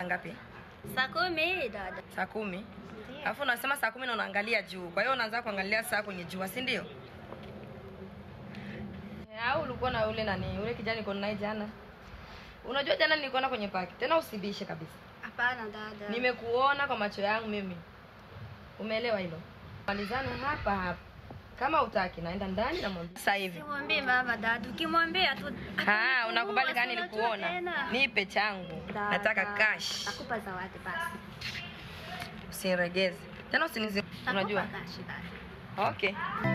ngapi? Saa kumi dada. Saa kumi. Ndiyo. Alafu unasema saa kumi na unaangalia juu, kwa hiyo unaanza kuangalia saa kwenye jua, si ndio? Eh, Au ulikuwa na ule nani, ule kijana niko naye jana? Unajua jana nilikuona kwenye paki, tena usibishe kabisa. Hapana dada. Nimekuona kwa macho yangu mimi. Umeelewa hilo? Malizane hapa hapa. Kama utaki naenda ndani na mwambie sasa hivi. Simwambie mama dada. Ukimwambia tu Ah, unakubali gani Unajua nilikuona? tena. Nipe changu. Dada, Nataka cash. Nakupa zawadi basi. Usiniregeze. Tena usinizi. Nakupa Unajua? cash dada. Okay.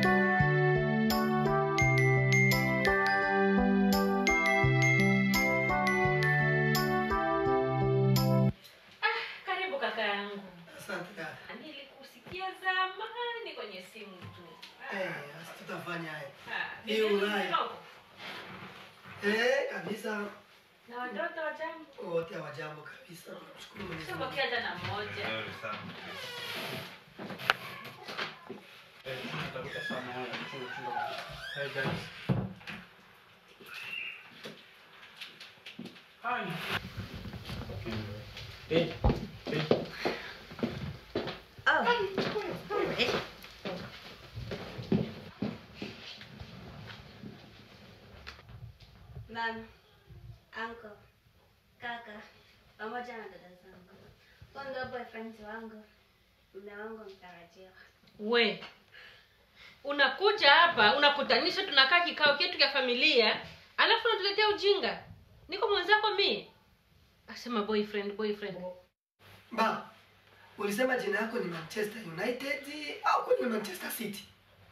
Karibu kaka yangu. Asante dada. Nilikusikia zamani kwenye simu tu. Eh, sasa tutafanya haya. Ah, Ni bibi Ulaya. mdogo. Eh, kabisa Na watoto wa jambo. wote hawajambo kabisa. Tunamshukuru Mwenyezi Mungu. Sio jana mmoja. Hey guys. Hi. Hey. Hey. Oh. Eh. Mama, uncle, kaka, pamoja na dada zangu. Huyo ndio boyfriend wangu. Mume wangu mtarajiwa. We. Unakuja hapa, unakutanisha tunakaa kikao chetu cha familia, alafu unatuletea ujinga. Niko mwenzako mimi. Asema boyfriend, boyfriend. Ba, ulisema jina yako ni Manchester United au kwani ni Manchester City?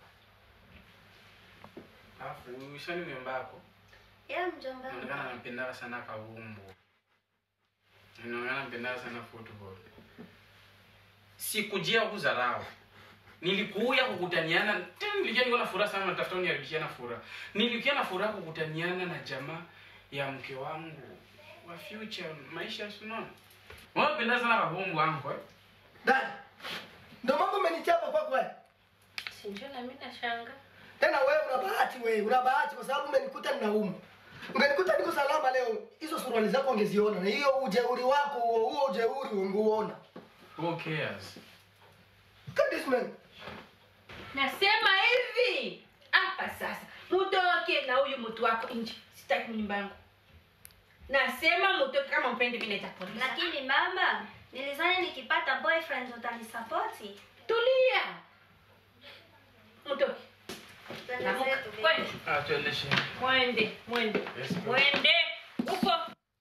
Alafu ushani mjomba wako. Ya mjomba. wangu. Inaonekana anampendaga sana kavumbu. Inaonekana anampendaga sana football. Sikujia kudharau. Nilikuja kukutaniana, tena nilikuja niko na furaha sana natafuta uniharibishia na furaha. Nilikuja na furaha kukutaniana na jamaa ya mke wangu wa future maisha sunaona. Wewe unapenda sana kavumbu wangu eh? Dada, ndio mambo umenichapa kwa kwa. Sinjua na mimi nashanga. Tena wewe una bahati wewe, una bahati kwa sababu umenikuta ninauma. Ungenikuta niko salama leo, hizo suruali zako ungeziona na hiyo ujeuri wako huo huo ujeuri ungeuona. Who cares? Look at this man. Nasema hivi hapa sasa, mutoke na huyu mtu wako nje, sitaki nyumba yangu. Nasema mutoke, kama mpendi mimi naita polisi. Lakini mama, nilizani nikipata boyfriend utanisapoti. Tulia, mutoke. Twende Namuka, zetu, baby. kwende, Ah, tuendeshe. mwende, mwende, Yes, ma'am. mwende huko.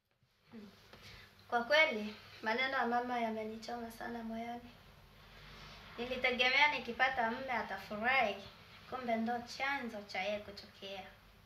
Kwa kweli maneno ya mama yamenichoma sana moyoni. Nilitegemea nikipata mume atafurahi, kumbe ndo chanzo cha yeye kutokea.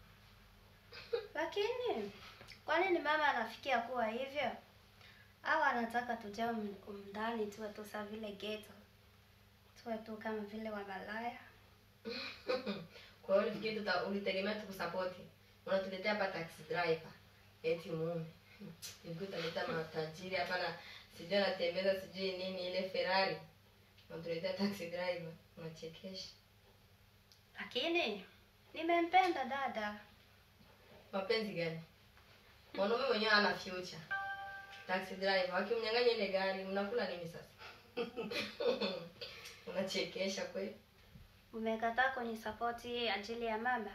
Lakini kwa nini mama anafikia kuwa hivyo? Au anataka tujae um- umndani tuwe tu saa vile ghetto, tuwe tu kama vile wamalaya? Kwa hiyo ulifikiri tuta ulitegemea tukusapoti. Unatuletea hapa taxi driver. Eti mume. Hivi utaleta matajiri hapa na sijui anatembeza sijui nini ile Ferrari. Unatuletea taxi driver. Unachekesha. Lakini nimempenda dada. Mapenzi gani? Mwanaume mwenyewe ana future. Taxi driver wakimnyang'anya ile gari mnakula nini sasa? Unachekesha kweli. Mmekataa kunisapoti ajili ya mama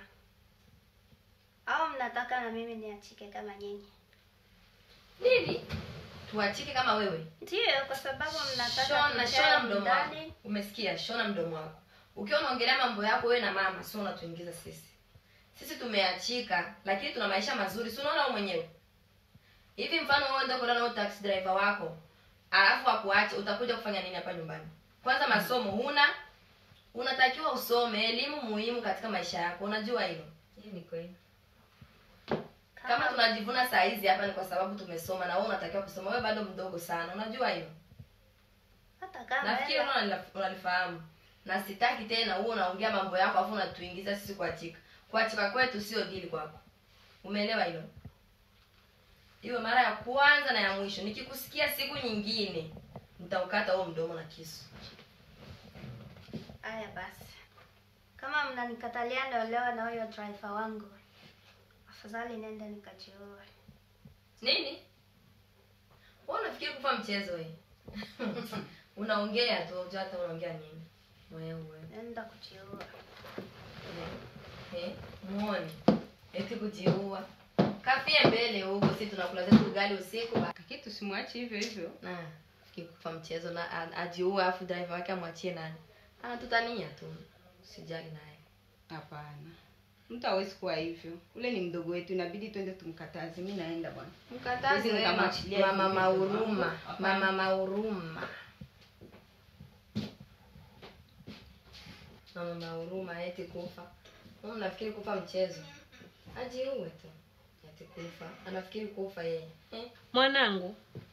au mnataka na mimi niachike kama nyinyi? Nini? Tuachike kama wewe. Ndiyo, kwa sababu mnataka Shona, tujae shona mdomo wako. ndani. Umesikia? Shona mdomo wako. Ukiwa unaongelea mambo yako wewe na mama, sio unatuingiza sisi. Sisi tumeachika, lakini tuna maisha mazuri. Si unaona wewe mwenyewe? Hivi mfano wewe ndio kulala na taxi driver wako, alafu akuache, utakuja kufanya nini hapa nyumbani? Kwanza masomo huna, unatakiwa usome, elimu muhimu katika maisha yako. Unajua hilo? Hii ni kweli. Kama tunajivuna saa hizi hapa ni kwa sababu tumesoma na wewe unatakiwa kusoma. Wewe bado mdogo sana. Unajua hilo? hata kama nafikiri hela- unalila- unalifahamu na sitaki tena huo unaongea mambo yako afu unatuingiza sisi kuachika kuachika kwetu sio dili kwako umeelewa hilo iwe mara ya kwanza na ya mwisho nikikusikia siku nyingine nitaukata huo mdomo na kisu Haya basi, kama mnanikatalia niolewe na huyo driver wangu, afadhali nende nikajiue. nini wewe unafikiri kufa mchezo we unaongea tu hujua hata unaongea nini wewe Naenda kujiua. eh muone eti kujiua kafie mbele huko si tunakula zetu ugali usiku ba- lakini tusimwache hivyo hivyo na kikufa mchezo na a- ajiue afu driver wake amwachie nani anatutania tu sijali naye hapana mtu hawezi kuwa hivyo ule ni mdogo wetu inabidi twende tumkataze mi naenda bwana mkatazi Hizi wewe ma- nikamwachilia mama hivi. mauruma mama mauruma mama mauruma eti kufa Wewe unafikiri kufa mchezo ajiue tu eti kufa anafikiri kufa yeye eh? mwanangu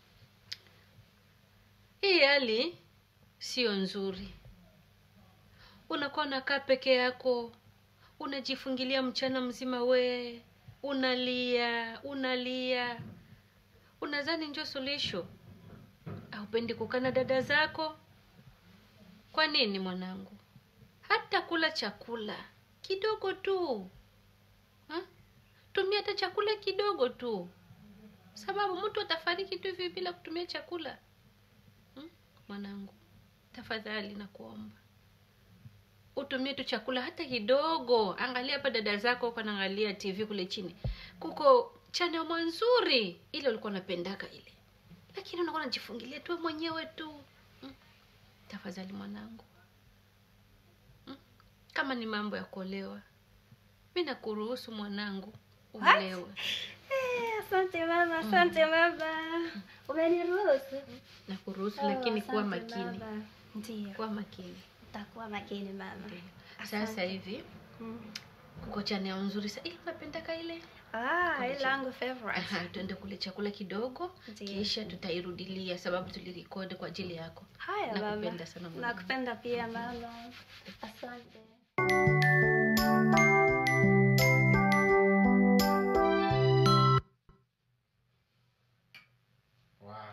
hii hali sio nzuri unakuwa unakaa peke yako unajifungilia mchana mzima we unalia unalia unadhani njo suluhisho aupendi kukaa na dada zako kwa nini mwanangu hata kula chakula kidogo tu ha? tumia hata chakula kidogo tu sababu mtu atafariki tu hivi bila kutumia chakula hmm? mwanangu tafadhali nakuomba utumie tu chakula hata kidogo angalia hapa dada zako huko anaangalia tv kule chini kuko chanemo nzuri ile ulikuwa unapendaka ile lakini unakuwa unajifungilia tu wewe mwenyewe tu hmm? tafadhali mwanangu hmm? kama ni mambo ya kuolewa mi nakuruhusu mwanangu uolewe Eh, Asante mama, asante mama. Umeniruhusu. nakuruhusu Oh, lakini kuwa asante makini baba. Ndiyo. kuwa makini Utakuwa makini mama. sasa Asante. hivi Mm. kuko chaneo nzuri sa ile unapendaka ile Ah, ile langu favorite. Aha, tuende kule chakula kidogo Ndiyo. kisha tutairudilia sababu tulirekodi kwa ajili yako Haya mama. nakupenda sana mwanangu. Nakupenda pia mama. Asante. wow.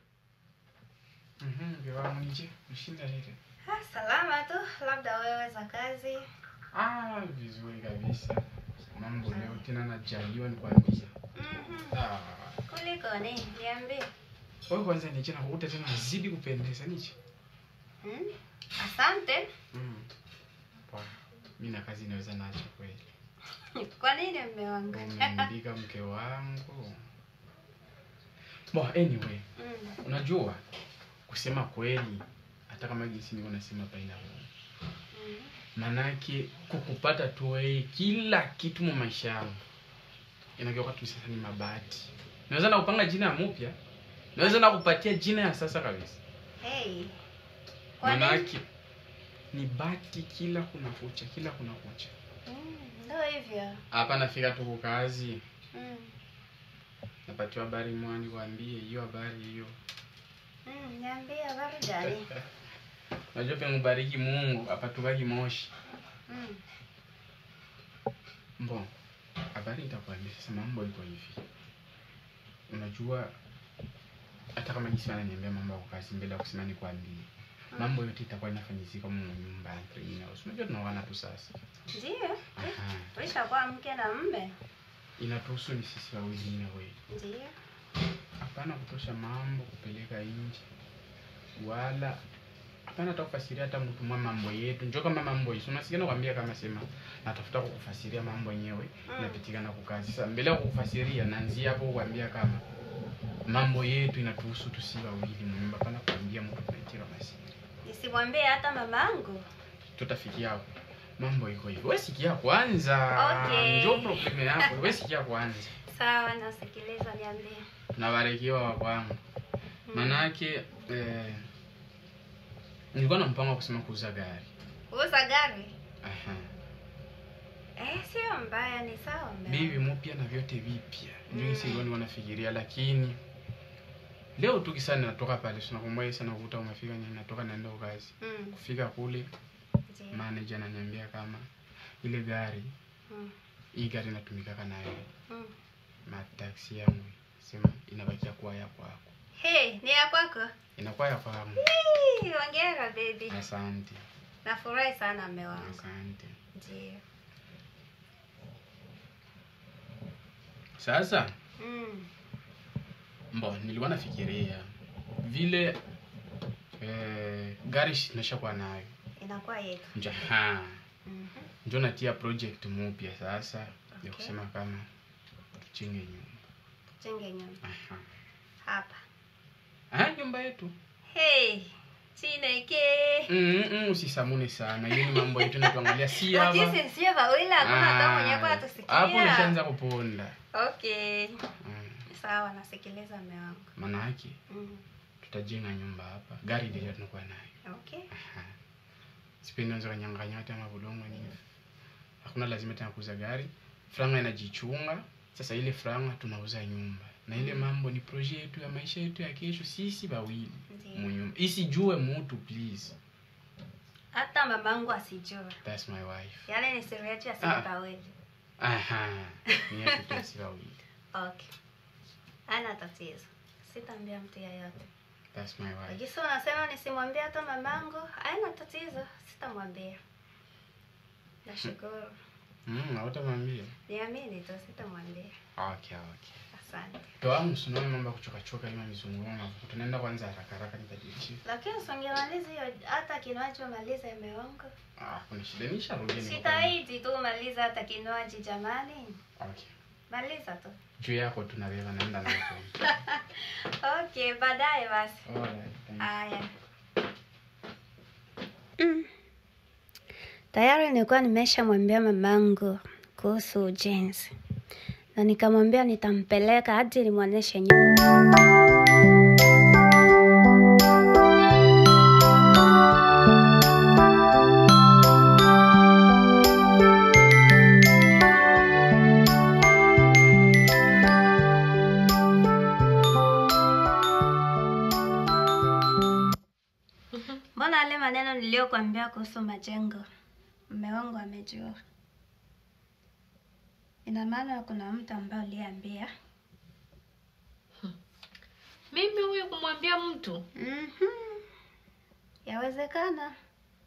Mhm, mke wangu nje mshinda ile Ah, salama tu, labda wewe za kazi. ah vizuri kabisa mambo leo tena najaliwa nikwambia Mhm. ah Kuliko ni? Niambie. wewe kwanza niche na kukuta tena nazidi kupendeza niche Mm? Asante. mm. wow. mi na kazi inaweza nacho kweli Kwa nini mme wangu? umembika mke wangu bo anyway Mm. unajua kusema kweli hata kama jinsi niko nasema paina Mm. manake kukupata tu wewe kila kitu mu maisha yangu inageuka tu sasa ni mabati naweza na kupanga jina ya mupya naweza na kupatia jina ya sasa kabisa Hey. Kwa nini? manake ni bati kila kuna kucha kila kuna kucha Mm, Ndio hivyo. hapa nafika tu kukazi Mm. napatiwa habari mwani kwambie hiyo habari hiyo Mm, niambie habari gani? unajua pe mubariki mungu apatukaki moshi Mm. Bon, habari nitakwambia sasa, mambo iko hivi. Unajua, hata kama jinsi wananiambia mambo ya kazi mbele ya kusema nikwambie, mambo yote itakuwa inafanyizika mu nyumba ya greenhouse. Unajua tunaoana tu sasa. Ndio. Aha, Tulishakuwa mke na mume. inatuhusu ni sisi wawili na wewe. Ndio. Hapana kutosha mambo kupeleka nje, wala hapana hata kufasiria hata mtu mwa mambo yetu. Njoo kama mambo hizo, unasikia nakwambia, kama sema natafuta kukufasiria mambo yenyewe Mm. inapitikana kukazi. Sasa mbele ya kukufasiria, naanzia hapo kuambia kama mambo yetu inatuhusu tusi wawili munyumba, hapana kuambia mtu tunaitika masiri. Nisimwambie hata mamangu. Tutafikia hapo, mambo iko hivyo. Wewe sikia kwanza, Okay. njoo probleme yako. Wewe sikia kwanza, Sawa, nasikiliza, niambie. nabarikiwa wa kwangu Manake eh, nilikuwa na mpango wa kusema kuuza gari. Kuuza gari? Aha. Eh, sio mbaya, ni sawa mume Bibi wangu. mpya na vyote vipya. Ndio Mm. hisi nilikuwa nafikiria lakini leo tu kisa natoka pale sina kumwai sana kukuta umefika ni natoka naenda kwa kazi. Mm. Kufika kule Ndio. manager ananiambia kama ile gari Mm. hii gari inatumika nayo Mm. mataksi yangu sema inabakia kuwa ya kwako. Hey, ni ya kwako? Inakuwa ya kwangu. Hii, Hongera baby. Asante. Nafurahi sana mume wangu. Asante. Ndio. Sasa Mm. Mbo, nilikuwa nafikiria vile eh, gari nashakuwa nayo inakuwa yetu njo ha Mhm. njo natia project mupya sasa ya Okay. kusema kama tuchenge nyumba jenge nyumba Aha. hapa Ah, nyumba yetu hey chineke mm, mm, usisamune sana hiyo ni mambo yetu natuangalia si hapa lakini sio wawili hakuna hata mwenye kwa Ah, hapo atusikia nashaanza kuponda okay mm. sawa nasikiliza mume wangu maana yake mm. tutajenga nyumba hapa gari ndio tunakuwa nayo okay Aha. sipendi anza kanyanganya hata mabulongo nini hakuna lazima tena kuuza gari franga inajichunga sasa ile franga tunauza nyumba na ile mambo ni projet yetu ya maisha yetu ya kesho sisi bawili Ndiyo. munyumba isijue mutu please hata mamangu asijua that's my wife yale ni siri yetu ya Ah. sisi wawili aha ni yetu tu sisi bawili okay ana tatizo sitaambia mtu yeyote that's my wife lakini sio unasema nisimwambie hata mamangu haina tatizo sitamwambia nashukuru mm hautamwambia niamini tu sitamwambia okay okay asante toamu sunao mambo ya kuchokachoka ima mizunguko tunaenda kwanza haraka haraka nitajiishi lakini usingemaliza hiyo hata kinachomaliza imeongo ah kuna shida nisharudia nimekuwa- sitaiti tu maliza hata kinywaji jamani okay maliza tu juu yako tunabeba naenda nayo okay baadaye basi Alright, thank you. haya tayari nilikuwa nimeshamwambia mamangu kuhusu ujenzi na nikamwambia nitampeleka hadi nimwonyeshe nyumba mbona ale maneno niliyokuambia kuhusu majengo mme wangu amejua ina maana kuna mtu ambaye uliambia mimi huyu kumwambia mtu mm-hmm. yawezekana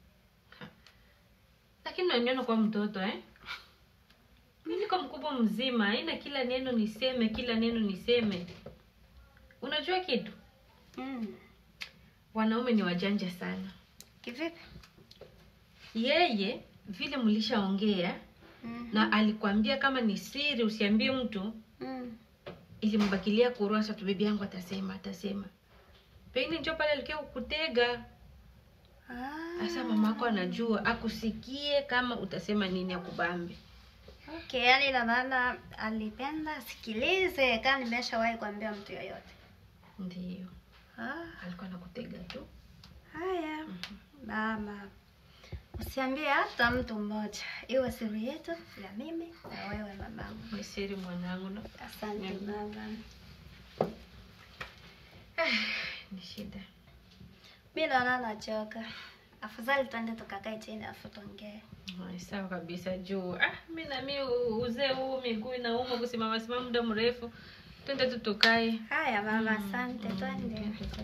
lakini unaniona kwa mtoto eh mi niko mkubwa mzima haina kila neno niseme kila neno niseme unajua kitu mm. wanaume ni wajanja sana kivipi yeye vile mlishaongea mm. na alikwambia kama ni siri usiambie mtu mm. ilimbakilia kurasa tu bibi yangu atasema atasema pengine njo pale alikia kukutega ah. hasa mamako anajua akusikie kama utasema nini akubambe okay yani ina maana alipenda asikilize kama nimeshawahi kuambia mtu yoyote ndio ah. alikuwa nakutega tu haya mama usiambie hata mtu mmoja iwe siri yetu ya mimi na wewe mamangu ni siri mwanangu na asante Mhm. mama ni shida mi naona nachoka afadhali tuende tukakae chini afu tuongee Ai, sawa kabisa juu ah, mi nami u- uzee huu miguu inauma kusimama simama muda mrefu twende tu tukae haya mama asante twende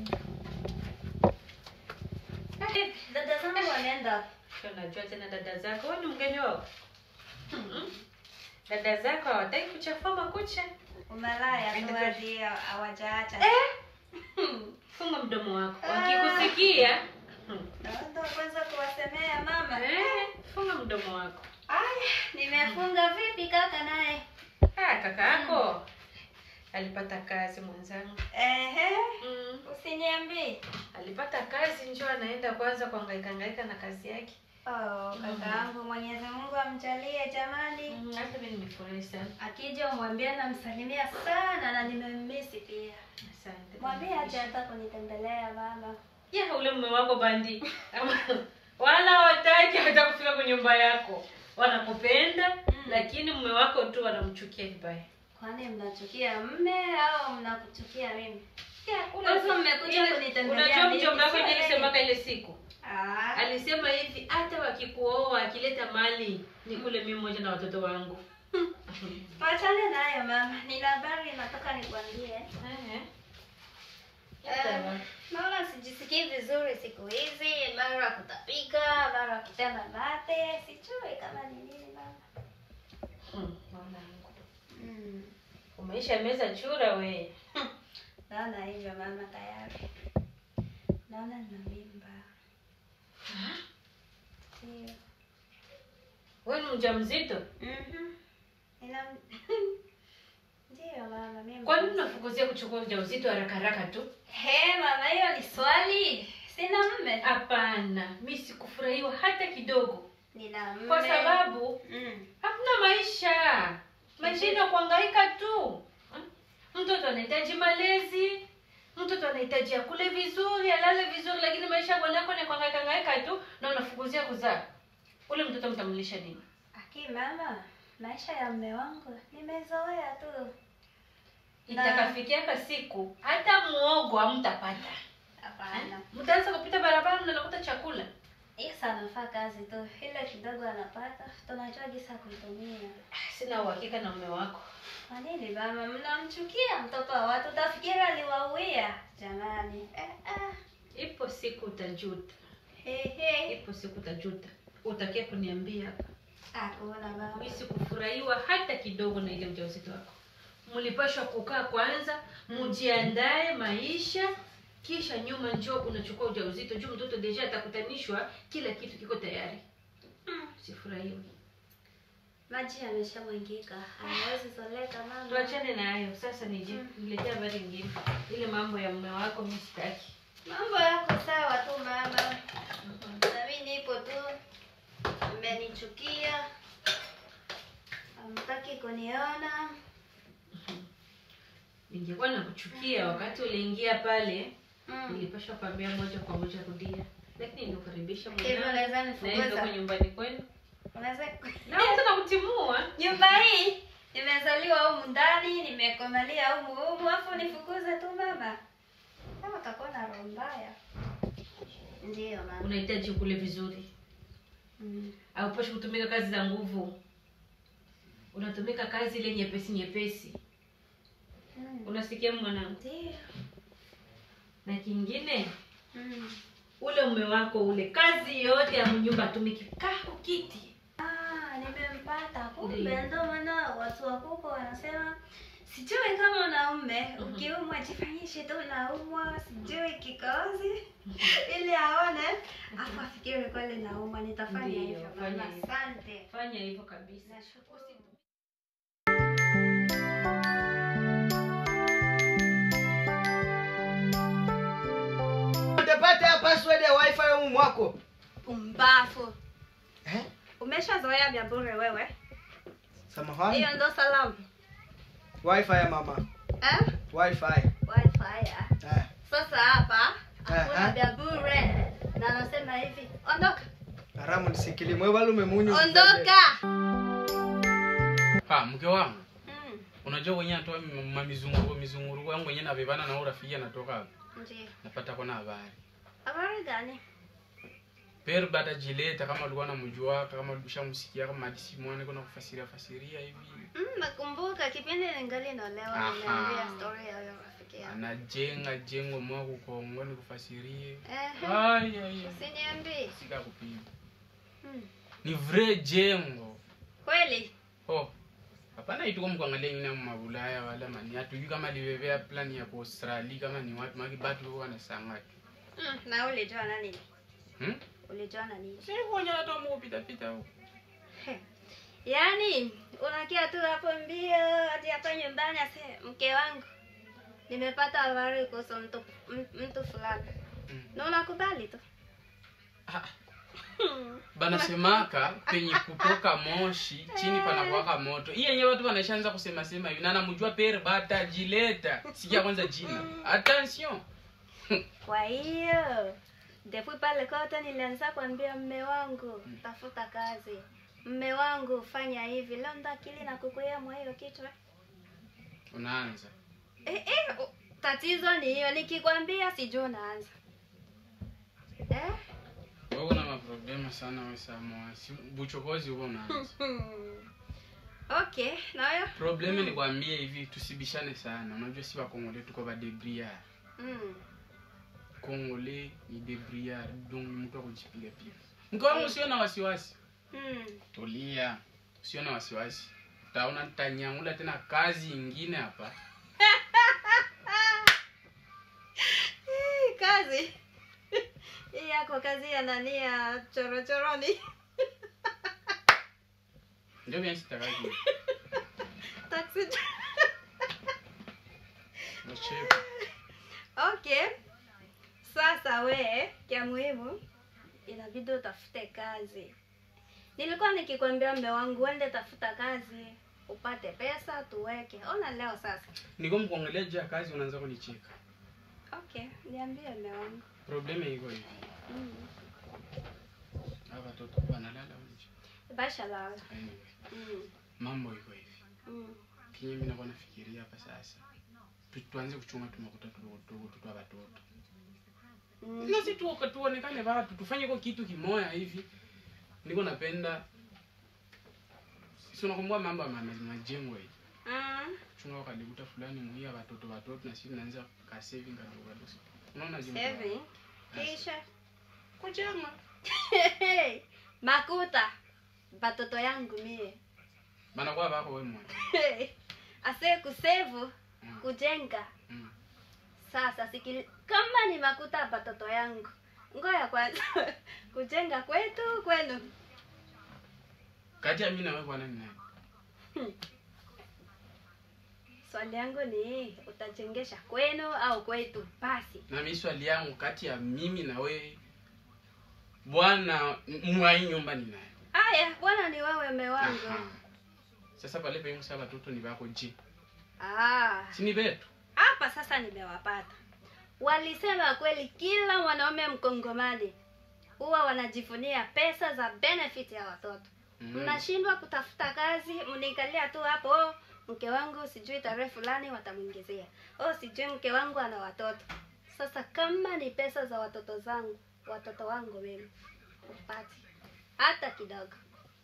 Eh, dada zangu wanaenda Sio najua tena dada zako wewe ni mgeni wao Mm-mm. dada zako hawataki kuchafua makucha umalaya tu hadi hawajaacha funga mdomo wako wakikusikia hmm. naenda kwanza kuwasemea mama eh, funga mdomo wako aya nimefunga vipi kaka naye ah, kaka yako alipata kazi mwenzangu ehe mm. usiniambii alipata kazi njo anaenda kwanza kuangaika na kazi yake oh, kaka yangu mwenyezi mungu amjalie jamani Mm, hata mi nimefurahi sana akija umwambie namsalimia sana na nimemmisi pia asante mwambie aje hata kunitembelea mama ya ule mume wako bandi Ama- wala hawataki hata kufika kwa nyumba yako wanakupenda lakini mume wako tu wanamchukia vibaya kwani mnachukia mme au mnakuchukia mimi Ya, ule- Sasa mmekuja ile- kunitembelea unajua mimi, mjomba wako sio ndiye yeye. alisemaka ile siku Ah, alisema hivi hata wakikuoa akileta mali ni kule mimi moja na watoto wangu tuachane nayo mama nina habari nataka nikwambie Ehe. Eh, naona sijisikii vizuri siku hizi mara kutapika mara kutema mate sijui kama ni nini mama Mm, mwanangu. mm. umeisha meza chura we naona hivyo mama tayari mjamzito Mhm. Nina Ndio mama mimi. kwa nini unafukuzia kuchukua ujauzito haraka haraka tu He mama, hiyo ni swali. Sina mme. hapana mi sikufurahiwa hata kidogo Nina mme. kwa sababu mm. hakuna maisha maisha ina kuhangaika tu Hmm? mtoto anahitaji malezi mtoto anahitaji akule vizuri alale vizuri lakini maisha ya bwanako ni kuhangaika hangaika tu na unafukuzia kuzaa ule mtoto mtamlisha nini Aki mama, maisha ya mme wangu nimezoea tu. itakafikiaka siku hata muogo hamtapata Hapana. mtaanza kupita barabara mnanakuta chakula Isa anafaa kazi tu. Ile kidogo anapata, tunajua jinsi ya kuitumia. Ah, sina uhakika na mume wako Kwa nini mama mnamchukia mtoto wa watu? Utafikiri aliwauia. Jamani. Eh, eh. ipo siku utajuta He he. ipo siku utajuta utakia kuniambia hapa Hakuna mama. mi sikufurahiwa hata kidogo na ile ujauzito wako mlipashwa kukaa kwanza mjiandae maisha kisha nyuma njoo unachukua ujauzito juu mtoto deja atakutanishwa kila kitu kiko tayari Mm. sifurahiwi Maji yameshamwangika. Hawezi zoleka mama. tuachane na hayo sasa nije niletea habari ingine ile mambo ya mume wako mi sitaki Mambo yako sawa tu mama. Na mimi nipo tu. Mmenichukia. Hamtaki kuniona. ningekuwa nakuchukia wakati uliingia pale Mm. nilipashwa kwambia moja kwa moja rudia lakini nikukaribisha Hivyo unaweza naenda nifukuza. nyumbani kwenu Unaweza naweza nakutimua nyumba hii nimezaliwa humu ndani, nimekomalia humu humu, afu nifukuze tu mama? Kama utakuwa na roho mbaya. Ndio mama. unahitaji ukule vizuri Mm. aupashi kutumika kazi za nguvu unatumika kazi ile nyepesi nyepesi Mm. unasikia mwanangu Ndio. na kingine Mm. ule ume wako ule kazi yote ya mnyumba atumiki kaa kiti Ah, nimempata. Kumbe Ndio. ndo maana watu wakubwa wanasema sijui kama unaume Mhm. ukiumwa jifanyishe tu unaumwa, sijui kikozi ili aone afu afikiri kweli naumwa. Nitafanya Ndio, hivyo fanya mama. hivyo. Asante. fanya hivyo kabisa Nashukuru. utapata ya password ya wifi humu mwako Pumbafu. eh? Umeshazoea vya bure wewe. samahani Hiyo ndo salamu. wifi ya mama Eh? wifi Wi-Fi ya. eh. Sasa hapa Aha. hakuna vya bure. Na nasema hivi, ondoka. haramu nisikili mwe walume munyu Ondoka. ha mke wangu Mm. unajua wenye natoa mamizunguruko mizunguruko yangu wenye navivana na urafiki anatoka hapa Ndio. napata kona habari Habari gani? per bata jileta kama ulikuwa namjua kama ulishamsikia kama hadisi mwane kuna kufasiria fasiria hivi Mm, nakumbuka kipindi ningali naolewa Aha. niliambia story ya huyo rafiki yangu. anajenga jengo mwa kukongo nikufasirie Eh. Ai, ai, ai. Usiniambie. sika kupiga Mm. ni vrai jengo Kweli? oh hapana ituko mkuangalia ingine mabulaya wala mani hatujui kama livevea plani ya kuaustrali kama ni watu maki batu wanasangati Mm, na ulijua na nini? hmm? Ulijua na nini? sikuonya hata mukupitapita huko Yaani unakia tu hapo mbio hadi hapa nyumbani ase mke wangu. Nimepata habari kuhusu mtu m- mtu fulani. Mm. Na unakubali tu. Ah, banasemaka penye kutoka moshi chini panakuwaka moto hii yenye watu wanaishaanza kusema sema hivi na namjua pere batajileta sikia kwanza jina attention Kwa hiyo depuis pale kote nilianza kuambia mme wangu tafuta kazi, mme wangu fanya hivi. Leo ndo akili na kukuia mwa hiyo kichwa. unaanza Eh, eh, o- tatizo ni hiyo, nikikwambia sijui unaanza eh? wewe una maproblema sana we samoa si buchokozi huko unaanza Hmm. Okay, nayo probleme ni kwambie hivi tusibishane sana unajua si wakongole tuko badebriar mm. kongole ni debriar donc mtu akujipiga piga mke wangu usio na wasiwasi Mm. tulia usio na wasiwasi utaona nitanyangula tena kazi ingine hapa Hii kazi hii yako kazi ya nani ya chorochoroni ndio vyenye sitakaki taxi Nachepa. okay sasa we kya muhimu inabidi utafute kazi nilikuwa nikikwambia mme wangu uende tafuta kazi upate pesa tuweke ona leo sasa niko mkuongelea juu ya kazi unaanza kunicheka okay niambie mme wangu probleme iko hivi mm. hawa watoto wanalala nje basha lala anyway mm. mambo iko hivi mm. kinye mimi nakuwa nafikiria hapa sasa Tu- tuanze kuchunga tumakuta tudogo tudogo tutwa watoto mm. na si tuoka tuonekane watu tufanye kwa kitu kimoya hivi niko napenda sisi unakumbuka mambo ya ma- ma- majengo hii mm. chunga wakadikuta fulani muia watoto watoto na sisi naanza ka saving kadogo kadogo unaona jengo Seven. kisha kujenga makuta batoto yangu mie banakuwa bako wewe mwana ase kusevu Mm. kujenga Mm. sasa sikili kama ni makuta ya batoto yangu ngoya kwanza kujenga kwetu kwenu kati ya mimi na wewe bwana ni nani swali yangu ni utajengesha kwenu au kwetu basi na mimi swali yangu kati ya mimi na wewe bwana mwai nyumba ni nani aya bwana ni wewe mme wangu Aha. sasa pale penye sasa watoto ni bako je Ah, si ni betu hapa sasa nimewapata walisema kweli kila mwanaume mkongomani huwa wanajifunia pesa za benefit ya watoto Mm. mnashindwa kutafuta kazi mnaikalia tu hapo "Oh, mke wangu sijui tarehe fulani watamwingizia oh sijui mke wangu ana watoto sasa kama ni pesa za watoto zangu watoto wangu mimi upati hata kidogo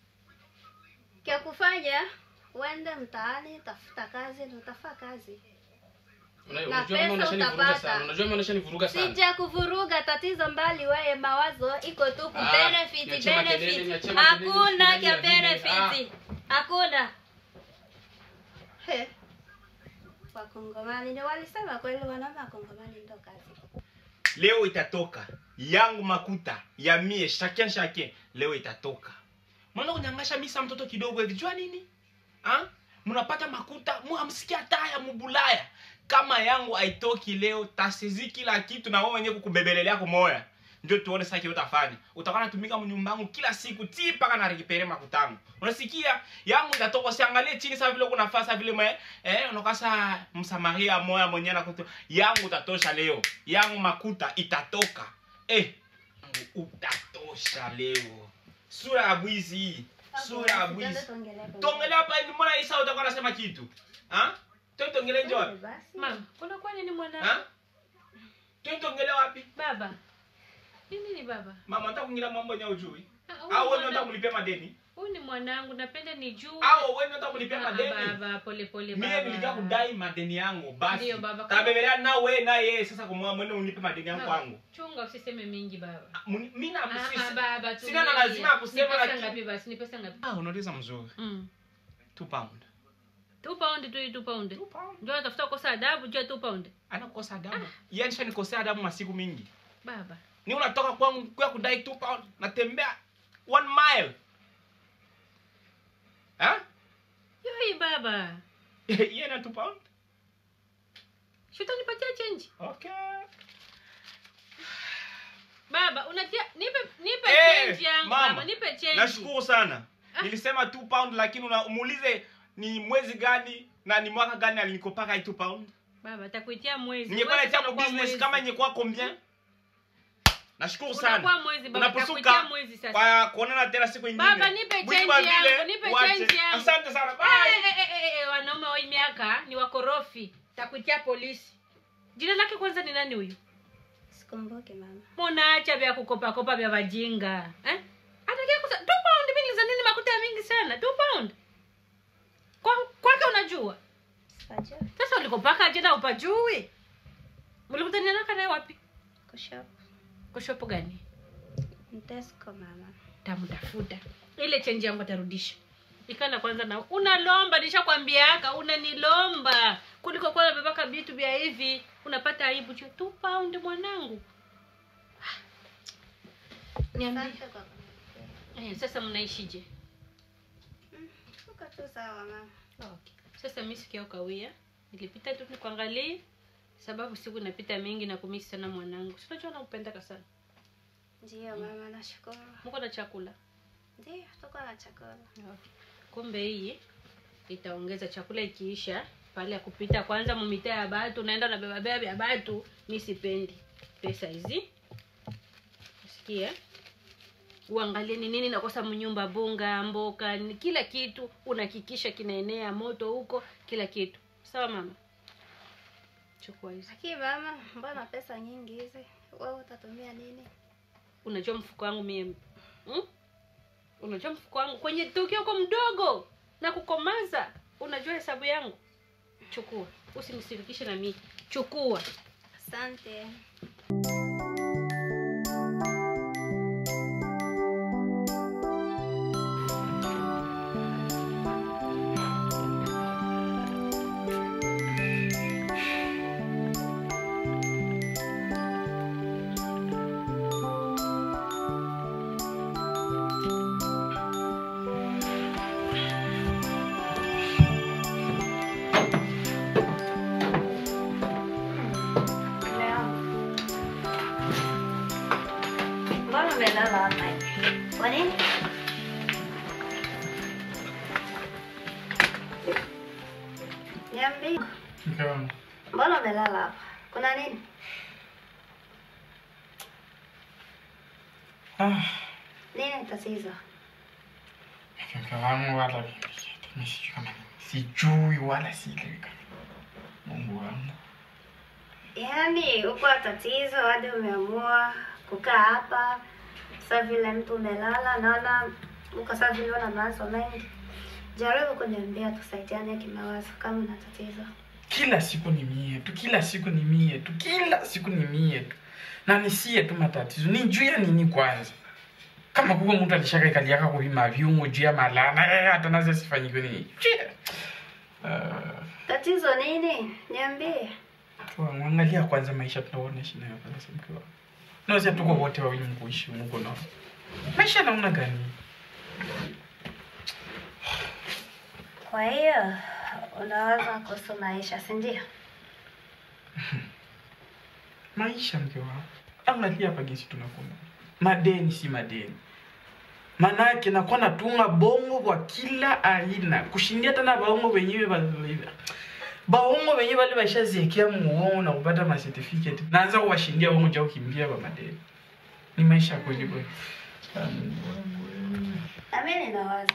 kya kufanya uende mtaani tafuta kazi na utafaa kazi Una- Na unajua pesa kama unashanivuruga utapata. sana unajua kama unashanivuruga sana sija kuvuruga tatizo mbali wewe mawazo iko tu ku Ah, benefit niachie makelele, benefit niachie makelele, hakuna ndani kya ya vile. benefit hakuna He. wakongomani ni walisema kweli wanaume wakongomani ndo kazi leo itatoka yangu makuta ya mie chacun chacun leo itatoka mwana kunyangasha misa mtoto kidogo hivi jua nini ha? mnapata makuta muhamsikia taya mubulaya kama yangu haitoki leo tasezi kila kitu na wewe wenyewe kukubebelelea kumoya ndio tuone sasa kile utafanya utakuwa natumika mnyumbangu kila siku ti paka na rekipere makutangu unasikia yangu itatoka usiangalie chini sasa vile kuna nafasi vile mwe eh unakasa msamaria moya mwenyewe na kuto yangu utatosha leo yangu makuta itatoka eh yangu utatosha leo sura ya bwizi hii sura ya bwizi tongele hapa hivi mbona isa utakuwa unasema kitu ha toi tongele nje wapi mama unakuwa nini mwana ha toi tongele wapi baba ni nini baba mama nataka kuingilia mambo yenye ujui Ah, huyu au wewe mwana- unataka kulipia madeni huyu ni mwanangu napenda nijue au wewe unataka kulipia Ah, madeni baba pole pole mie baba. nilitaka kudai madeni yangu basi Ndiyo, baba. tabebelea na wewe na yeye sasa kumwa mwende unipe madeni yangu Baba, kwangu chunga usiseme mingi baba Muni- mimi na Ah, ah, sisi baba sina na tulia. lazima ya kusema Ni pesa lakini ngapi basi ni pesa ngapi ah unauliza mzuri mm. 2 pound two pound tu hii two pound 2 pound ndio natafuta kukosa adabu jua two pound anakosa adabu yeye nishanikosea adabu masiku mingi baba ni unatoka kwangu kwa kudai 2 pound natembea 1 mile ha yoi baba yeye na 2 pound shutanipatia change okay baba unatia nipe nipe Eh, change yangu mama, baba nipe change nashukuru sana Ah. nilisema 2 pound lakini una- umuulize ni mwezi gani na ni mwaka gani alinikopaka hii 2 pound baba takuitia mwezi ningekuwa Mwezi natia kwa unakuwa business mwezi. kama ingekuwa combien nashukuru unakuwa sana mwezi baba takuitia unaposuka mwezi sasa kwa kuonana tena siku ingine Baba, nipe Bwizi change wa vile, yangu, nipe uache. change yangu. asante sana Eh, bye eh, eh, eh, eh, wanaume wa hii miaka ni wakorofi takuitia polisi jina lake kwanza ni nani huyu sikumbuke mama munaacha vya kukopakopa vya vajinga eh? atakia kusa two pound mimi niliza nini makuta ya mingi sana two pound kwa kwake unajua sipajua sasa ulikopaka jina upajui mlikutanianaka naye wapi kushop kushopo gani mtesco mama tamtafuta ile chenji yangu atarudisha ikana kwanza na unalomba nishakwambiaka unanilomba kuliko kuwa nabebaka vitu vya hivi unapata aibu cha two pound mwanangu niambie Asante kwa kuniambia. eh, sasa mnaishije tu sawa mama okay. sasa mi sikia ukawia nilipita tu nikuangalie sababu siku inapita mingi na kumisi sana mwanangu sinajua nakupendaka sana ndiyo mama nashukuru muko na chakula ndiyo tuko na chakula okay. kumbe hii itaongeza chakula ikiisha pale ya kupita kwanza mumitaa ya batu naenda na bebabeba vya batu mi sipendi pesa hizi sikia uangalie ni nini nakosa mnyumba bunga mboka ni kila kitu unakikisha kinaenea moto huko kila kitu sawa mama chukua hizi lakini mama mbona pesa nyingi hizi wewe utatumia nini unajua mfuko wangu mie hmm? unajua mfuko wangu kwenye tukio uko mdogo na kukomaza unajua hesabu yangu chukua usinisirikishe na mii chukua asante mbona umelala hapa hivi? kwa nini niambie mke wangu mbona umelala hapa kuna nini ah, nini tatizo mke wangu wala mimi sijui kama sijui wala sielewi kama mungu wangu yaani uko tatizo hadi umeamua kukaa hapa sa vile mtu umelala naona uko sa vile una mawazo mengi jaribu kuniambia tusaidiane kimawazo kama una tatizo kila siku ni mie tu kila siku ni mie tu kila siku ni mie tu na nisie tu matatizo ni juu ya nini kwanza kama kuko mtu alishaka ikaliaka kuvima viungo juu ya malana eh, hata nazo sifanyike nini Juu ya- Ah, tatizo nini niambie mke wangu, angalia kwanza maisha tunaoishi nayo kwanza mke wangu naweza tuko wote wawili mkuishi mungu nao maisha naona gani kwa hiyo unawaza kuhusu maisha si ndio maisha mke wangu angalia hapa jinsi tunakwenda madeni si madeni manake nakuwa natunga bongo kwa kila aina kushindia tena baongo wenyewe ba- baongo wenyewe wale bashaziekea muongo na kupata macertificate naanza kuwashindia bongo ja kukimbia kwa madeni ni maisha ya kweli kweli Um, nami ninawaza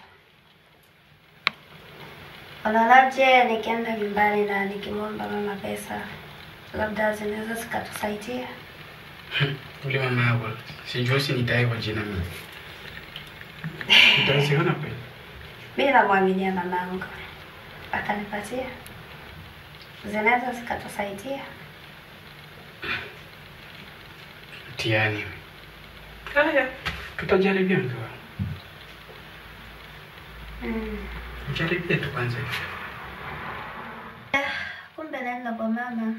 unaonaje nikienda nyumbani na nikimwomba mama pesa labda zinaweza zikatusaidia ule mama yako sijui si nitaye kwa jina mimi itawezekana kweli mi namwaminia mamangu atanipatia zinaweza zikatusaidia mtihani haya tutajaribia mke wangu mm. jaribia tu kwanza hivi kumbe naenda kwa mama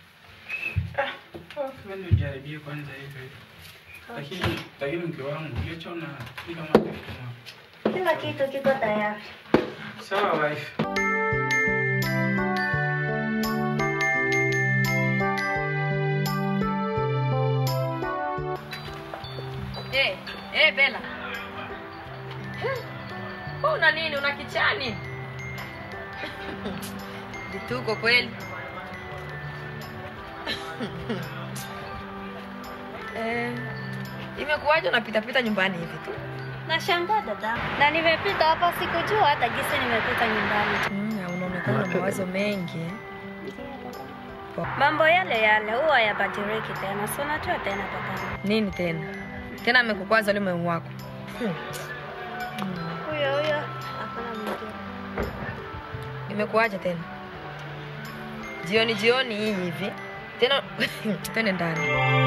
Kwani ujaribie kwanza hivyo lakini lakini mke wangu ulichoona ni kama kitu kila kitu kiko tayari sawa wife Eh, eh, Bella. Wewe una nini? Una kichani? Vituko kweli. eh, imekuwaje unapita pita nyumbani hivi tu? nashangaa dada na nimepita hapa sikujua hata gisi nimepita nyumbani Mm, unaonekana na mawazo mengi. mambo yale yale huwa yabadiliki tena si unajua tena dada Nini tena? Tena amekukwaza yule mume wako. Hmm. huyo huyo hakuna mwingine Imekuwaje tena? Jioni jioni hii hivi. Tena twende ndani.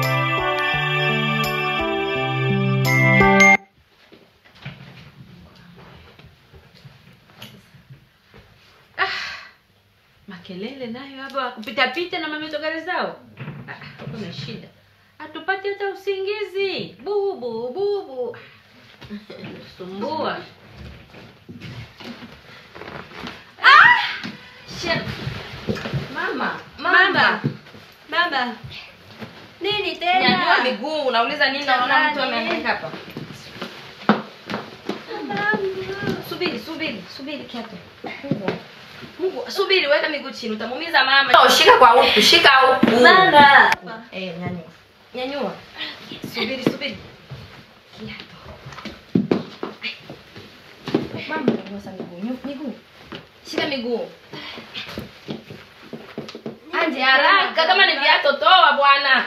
makelele nayo hapa kupitapita na mametogari zao Ah, kuna shida hatupati hata usingizi bubu bubu sumbua Shia. Mama, Mama. Baba. Nini tena? Nyanyua miguu, unauliza nini? Naona mtu Jamani. ameandika hapa. Babangu. Subiri, subiri, subiri kiatu. Mungu. Mungu, subiri, weka miguu chini, utamuumiza mama. Oh, shika kwa huku, shika huku. Baba. Eh, nyanyua. Nyanyua. Subiri, subiri. Kiatu. Ai. Mama, nyanyua miguu, nyu- miguu. Shika miguu. Anje haraka kama ni viatu toa bwana.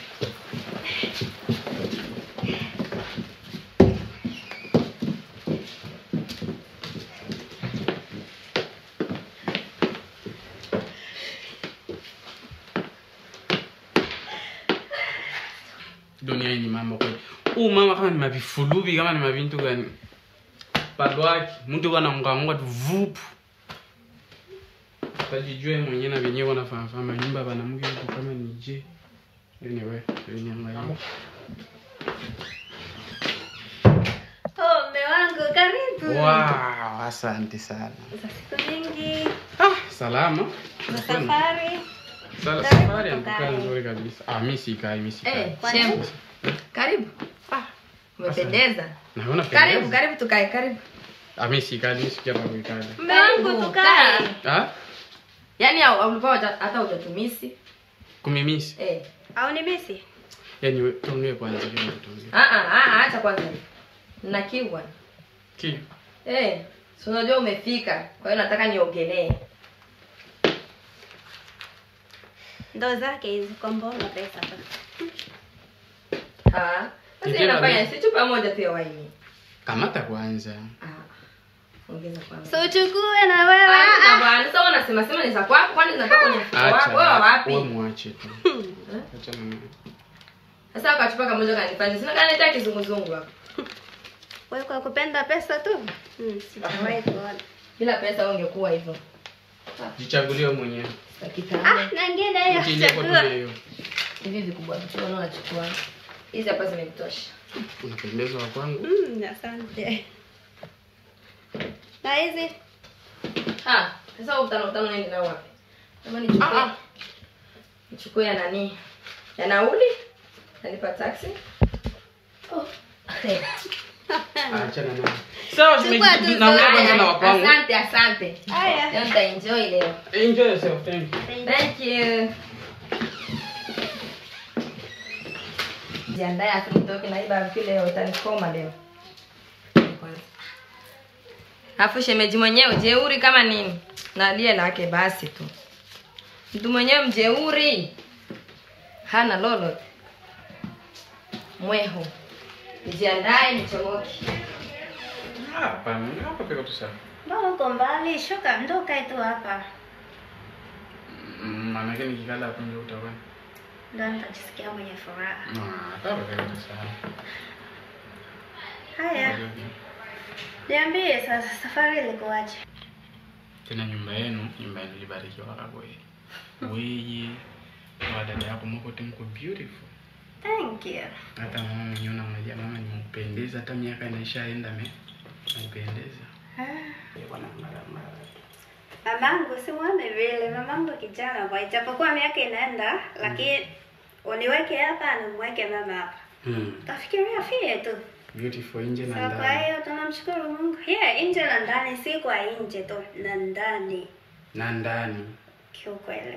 dunia hii ni mama kweli huu mama kama ni mavifuluvi kama ni mavintu gani bado wake mtu kana mkangonga tu vupu tajijue mwenyewe na venyewe wanafahamfahama nyumba vanamke huko kama ni je anyway niangalia Oh, mme wangu karibu. wow asante sana Za siku nyingi. ah salama Za safari. Sala- Karibu safari tukae. anakukaa nzuri kabisa ah mi sikai mi sikai Eh, Kwa shemu. nini? Karibu. Umependeza. naona Karibu, pendeza. karibu tukae, karibu. ah mi sikai mi sikia pa kuikala Mme wangu Karibu, tukae. kaa. ah Yaani au- ulikuwa hata hata hujatumisi. kumimisi Eh. Au ni misi? yani we- tuongee kwanza kama tuongee Ah ah ah acha kwanza. Nina kiu bwana. ki Eh, si unajua umefika. Kwa hiyo nataka niogelee. Ndo zake hizi kwa mbona pesa tu. Ah. Sasa Ndio, inafanya ndio. si chupa moja tu ya waini. kamata kwanza Ah. Ongeza kwanza. So uchukue na wewe. Ah, bwana, sasa unasema sema ni za kwako kwani zinatoka kwenye mfuko wako? Wewe wapi? we mwache tu achana naye. Sasa akachupa kamoja kanifanya. Sina kanileta kizunguzungu hapa. Wewe kwa kupenda pesa tu? Hmm, sijawahi kuona. Bila pesa wewe ungekuwa hivyo. jichagulie wewe mwenyewe Dakika Ah, nne. na ngine hiyo Ukiingia kwa chakula. dunia hiyo Hivi vikubwa vitu unaona nachukua. Hizi hapa zimenitosha. unapendeza wa kwangu Mm, asante. Na hizi Ah, sasa huu utano utano nende nao wapi? Kama nichukue. Ah, ah. Nichukue ya nani? Ya nauli? Nalipa taxi? Oh. Eh. achana naye sawa Chukua tu naongea zote. kwanza na wa kwangu Asante, asante. haya. Leo nitaenjoy leo. enjoy yourself thank you Thank you. Jiandae afu nitoke na iba vipi leo itanikoma leo. Kwanza. Afu shemeji mwenyewe jeuri kama nini? Na lie lake basi tu. Mtu mwenyewe mjeuri. Hana lolote. Mweho. Nijiandae nichomoke. hapa hapa peka tu sawa Mbona uko mbali? Shuka ndo kae tu hapa. Mm, maanake nikikala hapo ndio utaona Ndo nitajisikia mwenye furaha. Ah, hapa peka tu sawa Haya, niambie sasa safari ilikuwaje? tena nyumba yenu nyumba yenu libarikiwa kakwe weye na dada yako mwote mko beautiful Thank you. hata mama mwenyewe unamwambia mama nimempendeza hata miaka inaishaenda me nampendeza bwana mara mara Mamangu simwone vile, mamangu kijana kwa ijapokuwa miaka inaenda, lakini uniweke hapa na mweke mama hapa. hmm. Tafikiria fie tu. beautiful nje na So kwa ndani hiyo tunamshukuru Mungu. Yeah, nje na ndani, si kwa nje tu, na ndani na ndani kiukweli.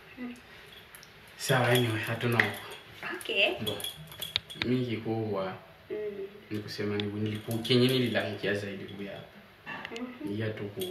sawa anyway hatuna huko Okay. ndo mi kikubwa Mm. ni kusema ni nilipukenye nililangia zaidi kuya iya tu ku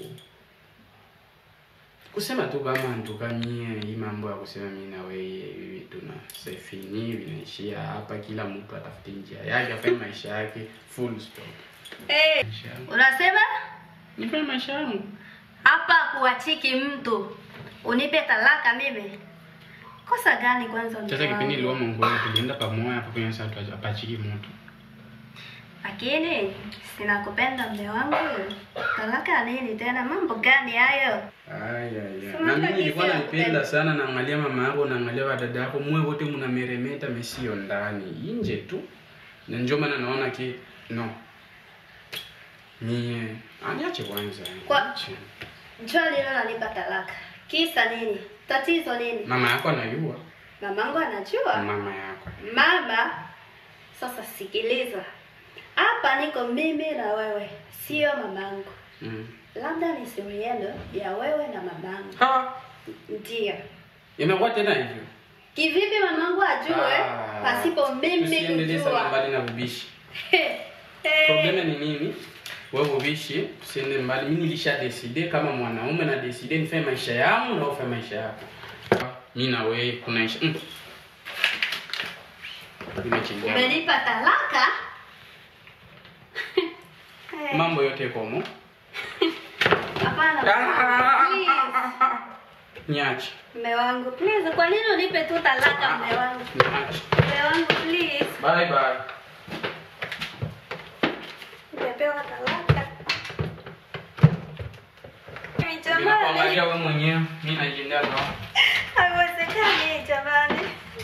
kusema tu kama ntukamie hii mambo ya kusema mi na weye hivi tuna sefini vinaishia hapa kila mtu atafute njia yake afanye maisha yake full stop Hey, Maisha yangu. unasema nifanye maisha yangu hapa kuachiki mtu unipe talaka mimi? Kosa gani kwanza? sasa mke kipindi wangu? iliwa mongoni tulienda pamoja hapo kwenye satu apachiki moto Lakini sinakupenda mme wangu. Talaka nini tena? Mambo gani hayo? Aya, Sema na mimi hata nilikuwa kisi naipenda nakupenda. sana naangalia mama yako naangalia wadada yako mwe wote mnameremeta mesio ndani nje tu na ndio maana naona ki no mie aniache kwanza Kwa- Ache. Njoo lilo nanipa talaka. Kisa nini? Tatizo nini? mama yako anajua Mamangu anajua. mama yako Mama, sasa sikiliza. Hapa niko mimi na wewe, sio mamangu. mm. Labda ni siri yenu ya wewe na mamangu. ha Ndiyo. inakuwa tena hivyo Kivipi mamangu ajue Ah, pasipo mimi tusiendelee sana kujua? mbali na ubishi Eh, probleme ni nini wewe ubishi tusiende mbali mi nilisha decide kama mwanaume na decide nifanye maisha yangu na ufanye maisha yako mi na wewe kunaisha mm. Nimechelewa. Umenipa talaka? Eh, mambo yote komo Hapana. Please. niache Mme wangu, please, kwa nini unipe tu talaka mme wangu? niache Mme wangu, please. bye bye Nimepewa talaka. Jamani, ninakuangalia wewe mwenyewe mi najiendea ndoa haiwezekani jamani.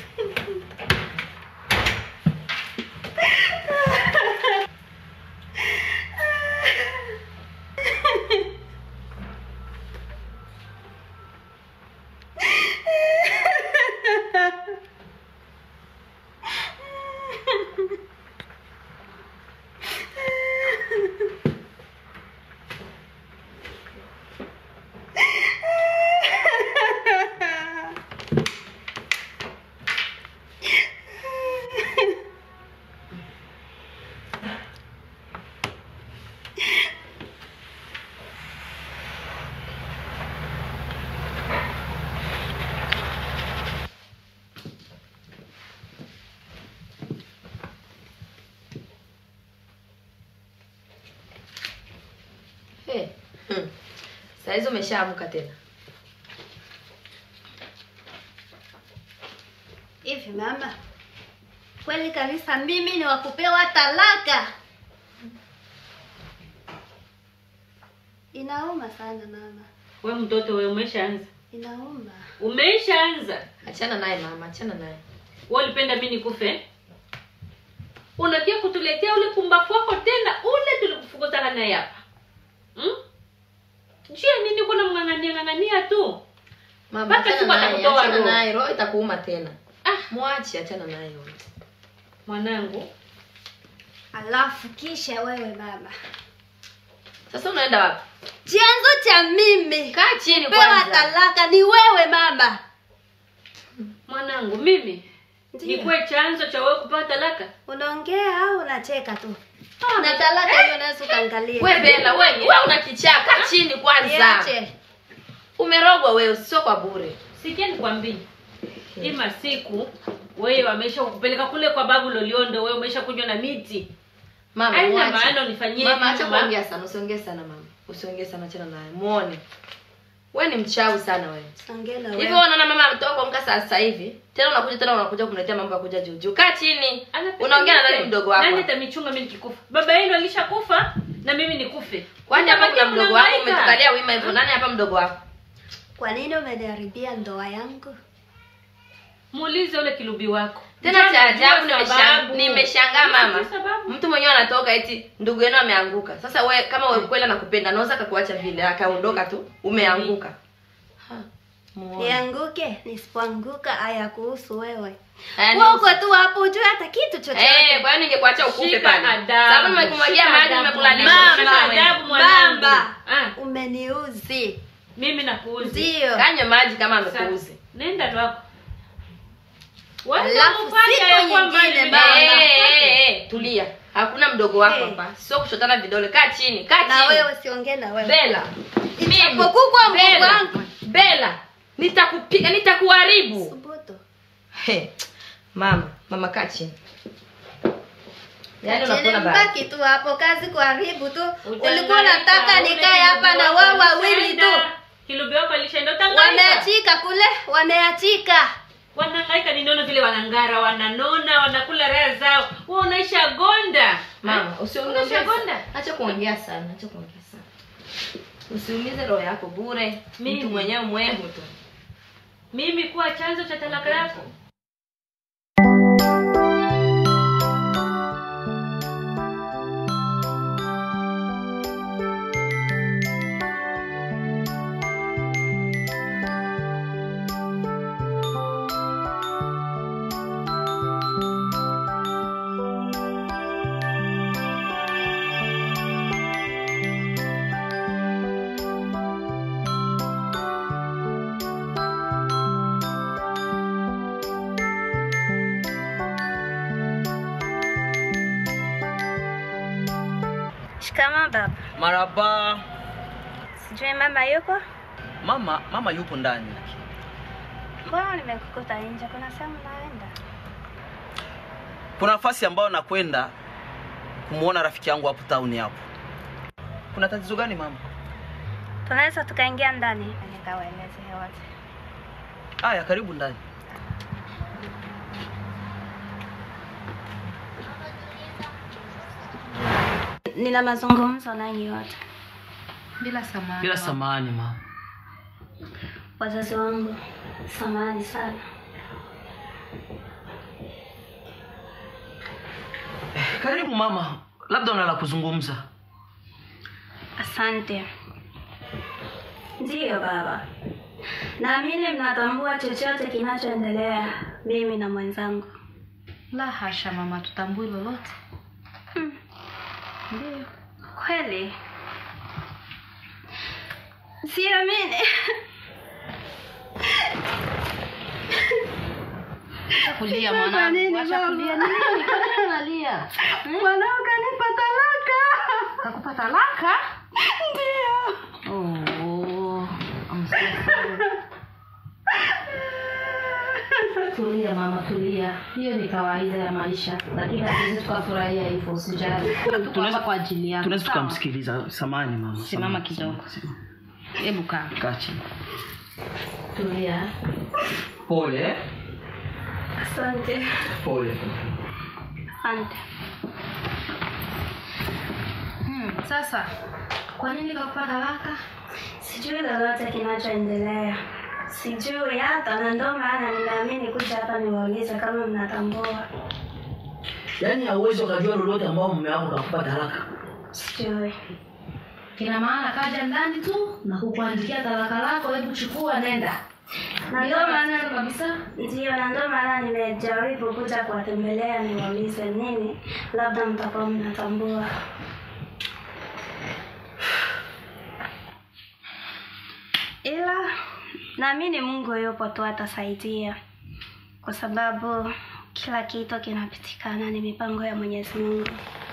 Hey. Hmm. Saa hizi umeshaamka tena. Hivi mama, kweli kabisa mimi ni wakupewa talaka? Inauma sana mama, we mtoto we umeshaanza inauma. umeshaanza Achana naye mama, achana naye. we ulipenda mi nikufe unakia kutuletea ule pumbafu wako tena ule tulikufukuzana naye hapa hmm? jia nini kuna mng'ang'ania ng'ang'ania tu Mama, Mpaka achana siku naye, atakutoa achana roho. naye, roho itakuuma tena. ah Mwache, achana naye huyo. mwanangu Alafu kisha wewe mama, Sasa unaenda wapi? chanzo cha mimi Kaa chini kupewa kwanza. talaka ni wewe mama. mwanangu mimi Ndiyo. nikuwe chanzo cha wewe kupewa talaka Unaongea au unacheka tu? Na talaka hiyo naweza ukaangalia. We Bella, we, we una kichaa, kaa chini kwanza. Niache. Umerogwa wewe, sio kwa bure. sikia nikwambie ima siku wewe wamesha kukupeleka kule kwa babu loliondo wewe umesha kunywa na miti Mama, Haina mwache. maana unifanyie Mama, hivi, acha mama. kuongea sana, usiongee sana mama. Usiongee sana, achana naye. Muone. We ni mchawi sana wewe. Ongea na Hivi wewe. wewe unaona mama ametoka kuamka saa sasa hivi. Tena unakuja tena unakuja kumletea mambo ya kuja juu juu. Kaa chini. Anapenda Unaongea na nife. nani mdogo wako? nani atamichunga mimi nikikufa baba yenu alishakufa na mimi nikufe Kwani hapa kuna Mtabakia mdogo wako mnahangaika. umetukalia wima hivyo? Nani hapa mdogo wako? Kwa nini umeniharibia ndoa yangu? muulize ule kilubi wako Tena Njoo cha nijue ajabu nimesha- sababu. nimeshangaa mama. Nijue sababu. Mtu mwenyewe anatoka eti ndugu yenu ameanguka. Sasa we kama wewe kweli anakupenda, anaweza akakuacha vile akaondoka tu, umeanguka. Ha. Muone. Nianguke, nisipoanguka haya kuhusu wewe. Yaani Wewe uko tu hapo ujue hata kitu chochote. Eh, kwa hiyo ningekuacha ukufe Shika pale. adabu, Sababu nimekumwagia shika maji adabu. nimekulalisha. Mama, Shika shika wewe. adabu mwanangu. Baba, Ah, umeniuzi. mimi nakuuzi Ndio. Kanywe maji kama Sasa, amekuuzi. nenda lwako Alafu Watamfanya siku ya kwamba nyingine, ni- baba. Eh, eh, eh, tulia. Hakuna mdogo wako Eh. hapa. Sio kushotana vidole. Kaa chini, kaa Na chini. wewe siongee na wewe. Bella. Mimi. Itakapokukwa mkubwa Bella. wangu. Bella. Nitakupiga, nitakuharibu. Subutu. He. Mama, mama kaa chini. Yaani Acheni unakula baba. mbaki tu hapo kazi kuharibu tu. Ulikuwa Utangaika, unataka ule nikae hapa kilubi na wako wao wawili tu. alishaenda. kilubi wako alishaenda utangaika Wameachika kule, wameachika. wanahangaika ninaona vile wanangara wananona wanakula raha zao wewe unaisha gonda Mama, Ha? usiongee Unaisha gonda Acha kuongea sana, acha kuongea sana. Usiumize roho yako bure. Mimi. Mtu mwenyewe mwehu tu. mimi kuwa chanzo cha talaka yako Shikama baba. Maraba. Sijui mama yuko? Mama, mama yupo ndani. Mbona nimekukuta nje? Kuna sehemu naenda? Kuna nafasi ambayo nakwenda kumuona rafiki yangu hapo town hapo. Kuna tatizo gani mama? Tunaweza tukaingia ndani nikawaeleze wote. Aya, karibu ndani. Nina mazungumzo nanyi wote. bila samani Bila samani mama. Wazazi wangu, samahani sana. Karibu mama. Labda una la kuzungumza. Asante. Ndiyo baba, naamini mnatambua chochote kinachoendelea mimi na mwenzangu. la hasha mama tutambui lolote Ndiyo kweli, siamini. kulia mwanangu acha kulia nini Kwa nini unalia Mwanao kanipa talaka. kakupa talaka Ndiyo. oh, I'm so sorry. tulia mama tulia hiyo ni kawaida ya maisha lakini hatuwezi tukafurahia hivyo usijali tuko hapa kwa ajili yako Tunaweza sawa? tukamsikiliza. Samani mama. Simama Samani, kidogo. samani. hebu kaa Kaa chini. tulia Pole. Asante, Pole. asante. hmm, sasa kwa nini kakupa talaka Sijui lolote kinachoendelea, sijui hata, na ndio maana nimeamini kuja hapa niwaulize kama mnatambua. Yaani hauwezi ukajua lolote ambao mume wako kakupa talaka. Sijui. kina maana kaja ndani tu na kukuandikia talaka lako hebu chukua nenda Na ndio maana kabisa Ndiyo, na ndio maana nimejaribu kuja kuwatembelea niwaulize nini, labda mtakuwa mnatambua. Ila naamini Mungu yupo tu atasaidia, kwa sababu kila kitu kinapitikana, ni mipango ya Mwenyezi Mungu.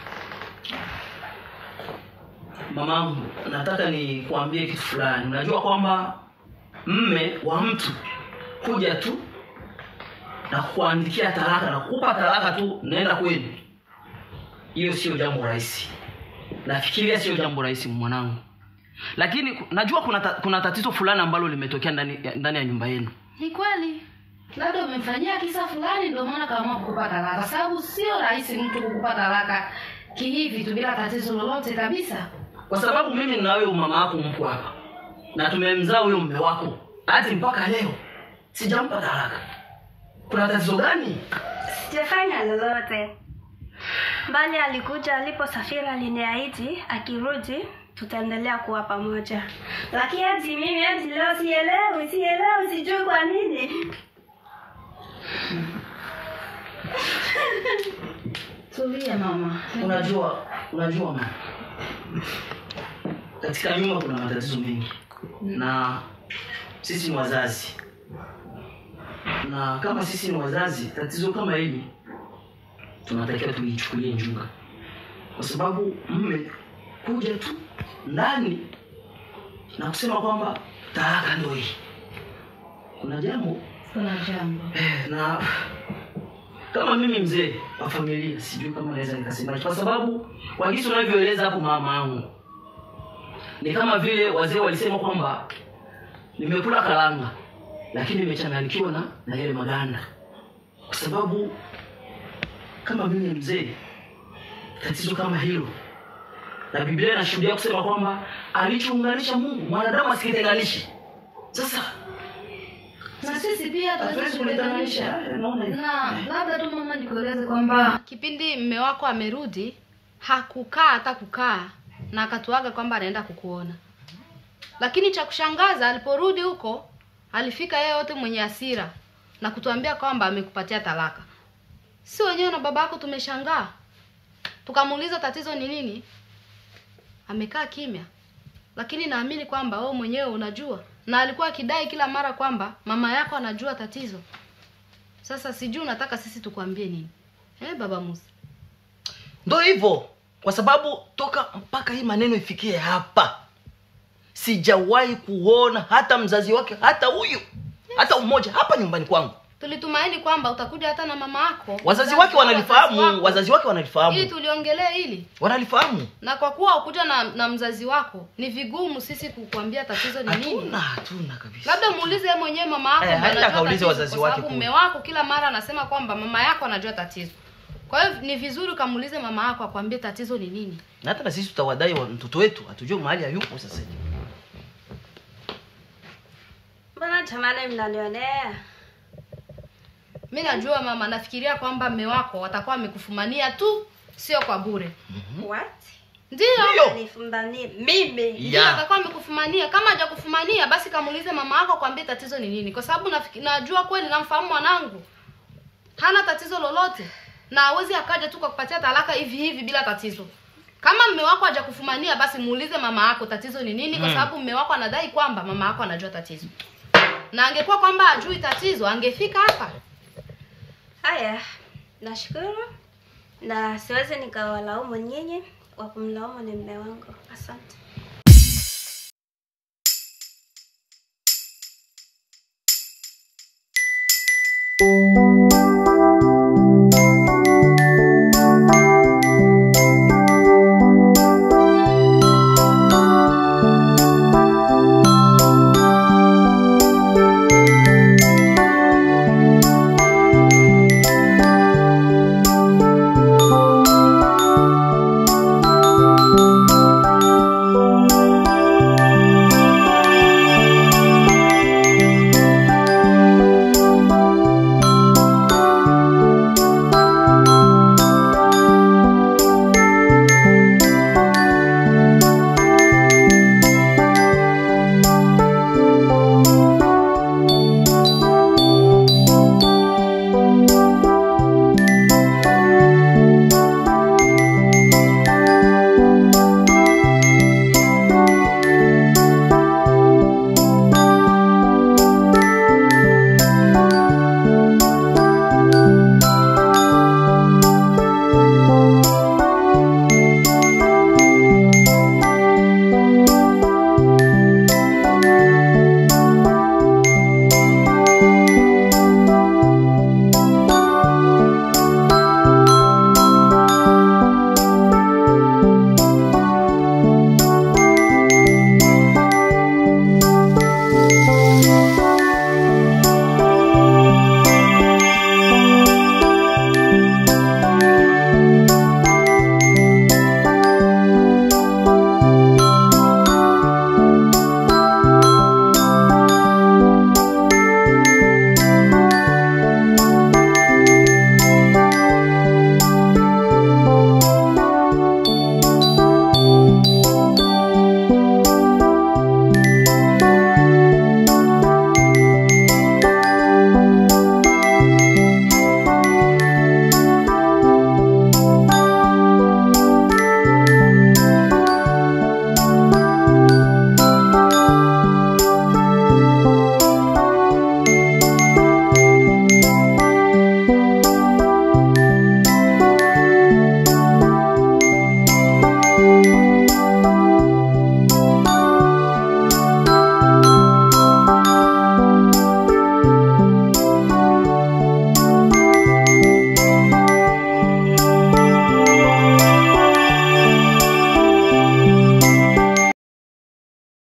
Mamangu, nataka nikuambie kitu fulani. Unajua kwamba mme wa mtu kuja tu na kukuandikia talaka na kukupa talaka tu, naenda kwenu, hiyo sio jambo rahisi. Nafikiria sio jambo rahisi mwanangu, lakini ku- najua kuna, ta, kuna tatizo fulani ambalo limetokea ndani, ya- ndani ya nyumba yenu. ni kweli labda umemfanyia kisa fulani ndio maana kaamua kukupa talaka sababu sio rahisi mtu kukupa talaka kihivi tu bila tatizo lolote kabisa kwa sababu mimi na wewe mama yako mko hapa na tumemzaa huyo mume wako hadi mpaka leo sijampa talaka. Kuna tatizo gani? Sijafanya lolote, bali alikuja aliposafiri, aliniahidi akirudi tutaendelea kuwa pamoja, lakini hadi mimi hadi leo sielewi, sielewi, sijui kwa nini. tulia mama Unajua, unajua mama, katika nyumba kuna matatizo mengi na sisi ni wazazi, na kama sisi ni wazazi, tatizo kama hili tunatakiwa tulichukulie njuga, kwa sababu mme kuja tu ndani na kusema kwamba talaka ndio hii, kuna jambo kuna jambo Eh, na kama mimi mzee wa familia sijui kama naweza nikasema kwa sababu kwa jinsi unavyoeleza hapo mama yangu ni kama vile wazee walisema kwamba nimekula karanga lakini nimechanganyikiwa na na yale maganda kwa sababu kama mimi mzee tatizo kama hilo na biblia inashuhudia kusema kwamba alichounganisha mungu mwanadamu asikitenganishe sasa na sisi pia hatuwezi hatuwezi kuletanisha kuletanisha naona na labda tu mama nikueleze kwamba kipindi mme wako amerudi hakukaa hata kukaa na akatuaga kwamba anaenda kukuona lakini cha kushangaza aliporudi huko alifika yeye yote mwenye hasira na kutuambia kwamba amekupatia talaka si wenyewe na baba yako tumeshangaa tukamuuliza tatizo ni nini amekaa kimya lakini naamini kwamba wewe mwenyewe unajua na alikuwa akidai kila mara kwamba mama yako anajua tatizo sasa sijui unataka sisi tukwambie nini eh, baba musa ndo hivyo kwa sababu toka mpaka hii maneno ifikie hapa sijawahi kuona hata mzazi wake hata huyu hata umoja hapa nyumbani kwangu tulitumaini kwamba utakuja hata na mama yako wazazi Mzazi wake wako, wanalifahamu wako. wazazi wake ili wanalifahamu tuliongelee hili wanalifahamu na kwa kuwa ukuja na, na mzazi wako ni vigumu sisi kukuambia tatizo ni nini hatuna hatuna kabisa labda muulize yeye mwenyewe mama yako Eh, ndiye aenda anajua akaulize tatizo, wazazi kwa wake sababu kule. mume wako kila mara anasema kwamba mama yako anajua tatizo kwa hiyo ni vizuri ukamuulize mama yako akwambie tatizo ni nini na hata na sisi tutawadai wa mtoto wetu hatujue mahali hayupo sasa hivi mbona jamani mnanionea mi najua mama nafikiria kwamba mme wako watakuwa wamekufumania tu sio kwa bure what ndio Ndio. nifumbanie mimi ndio Ya. atakuwa amekufumania kama hajakufumania basi kamuulize mama yako kwambie tatizo ni nini kwa sababu nafiki- najua kweli namfahamu mwanangu hana tatizo lolote na hawezi akaja tu kwa kupatia talaka hivi hivi bila tatizo kama mme wako hajakufumania basi muulize mama yako tatizo ni nini kwa Mm. sababu mme wako anadai kwamba mama yako anajua tatizo na angekuwa kwamba hajui tatizo angefika hapa haya nashukuru na siwezi nikawalaumu nyinyi wa kumlaumu ni mme wangu asante